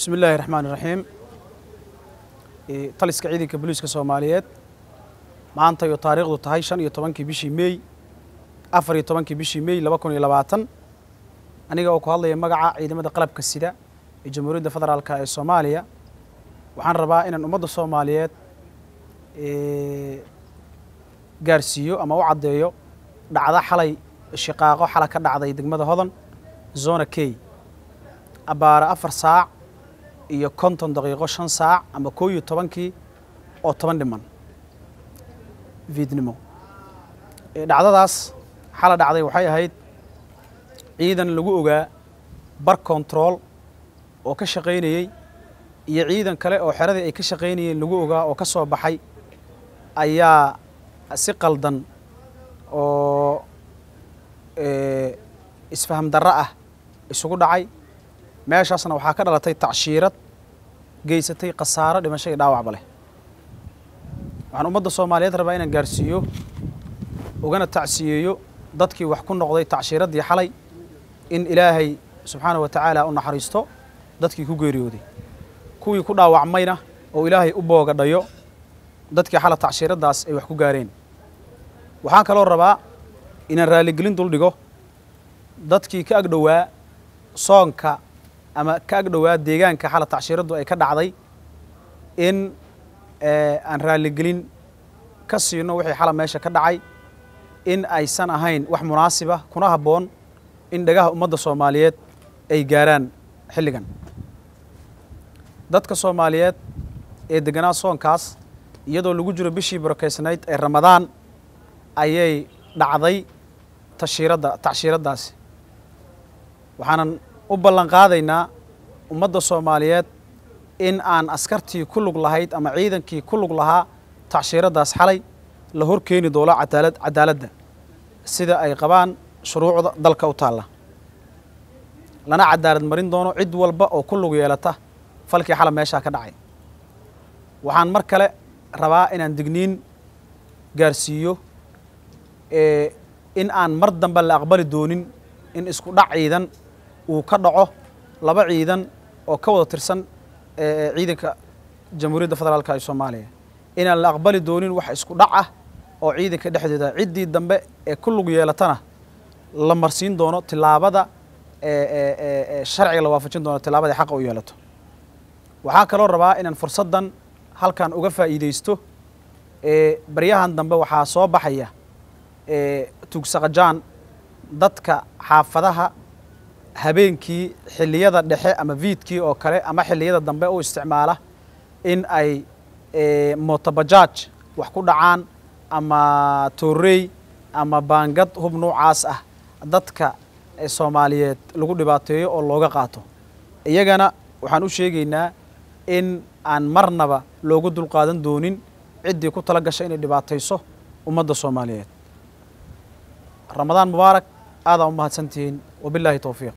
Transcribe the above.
bismi illaahi raxmaan iraxiim taliska ciidanka booliiska soomaaliyeed maanta iyo taariikhdu tahay shan iyo tobankii bishii meey afar iyo tobankii bishii meey laba kun iyo labaatan aniga oo ku hadlaya magaca ciidamada qalabka sida ee jamhuuriyadda federaalka ee soomaaliya waxaan rabaa inaan ummadda soomaaliyeed gaarsiiyo ama u caddeeyo dhacda xalay shiqaaqo xala ka dhacday degmada hodan zona key abbaare afar saac iyo konton daqiiqo shan saac ama koo iyo tobankii oo toban dhiman viidnimo dhacdadaas xala dhacday waxay ahayd ciidan lagu ogaa bar control oo ka shaqaynayey iyo ciidan kale oo xeradii ay ka shaqaynayeen lagu ogaa oo ka soo baxay ayaa si qaldan oo isfaham darro ah isugu dhacay meeshaasna waxaa ka dhalatay tacshiirad geysatay khasaaro dhimasho iyo dhaawacba leh waxaan ummadda soomaaliyeed rabaa inaan gaarsiiyo ugana tacsiyeeyo dadkii wax ku noqday tacshiiraddii xalay in ilaahay subxaanahu wa tacaala u naxariisto dadkii ku geeriyooday kuwii ku dhaawacmayna oo ilaahay u boogadhayo dadkii xala tacshiiraddaas ay wax ku gaareen waxaan kaloo rabaa inaan raaligelin dul dhigo dadkii ka agdhowaa soonka ama ka agdhowaa deegaanka xala tacshiiraddu ay ka dhacday in aan raaligelin ka siino wixii xala meesha ka dhacay in aysan ahayn wax munaasiba kuna habboon in dhagaha ummadda soomaaliyeed ay gaaraan xilligan dadka soomaaliyeed ee deganaa soonkaas iyadoo lagu jiro bishii barakeysnayd ee ramadaan ayay dhacday tashiiradda tacshiiraddaasi waxaanan u ballan qaadaynaa ummadda soomaaliyeed in aan askartii ku lug lahayd ama ciidankii ku lug lahaa tacshiiraddaas xalay la hor keeni doono cadaalad cadaaladda sida ay qabaan shuruucda dalka u taalla lana cadaalad marin doono cid walba oo ku lug yeelata falkii xala meeshaa ka dhacay waxaan mar kale rabaa inaan digniin gaarsiiyo in aan mar dambe la aqbali doonin in isku dhac ciidan uu ka dhaco laba ciidan oo ka wada tirsan ciidanka jamhuuriyadda federaalka ee soomaaliya inaan la aqbali doonin wax isku dhac ah oo ciidanka dhexdeeda ciddii dambe ee ku lug yeelatana la marsiin doono tilaabada sharciga la waafajin doono tilaabada xaqa u yeelato waxaan kaloo rabaa inaan fursaddan halkan uga faa'iidaysto baryahan dambe waxaa soo baxaya tuugsaqajaan dadka xaafadaha habeenkii xilliyada dhexe ama viidkii oo kale ama xilliyada dambe u isticmaala in ay motobajaaj wax ku dhacaan ama toorey ama baangad hub noocaas ah dadka soomaaliyeed lagu dhibaateeyo oo looga qaato iyagana waxaan u sheegaynaa in aan marnaba loogu dulqaadan doonin ciddii ku tala gashay inay dhibaatayso ummadda soomaaliyeed ramadaan mubaarak aadaa u mahadsantihiin wabilaahi towfiiq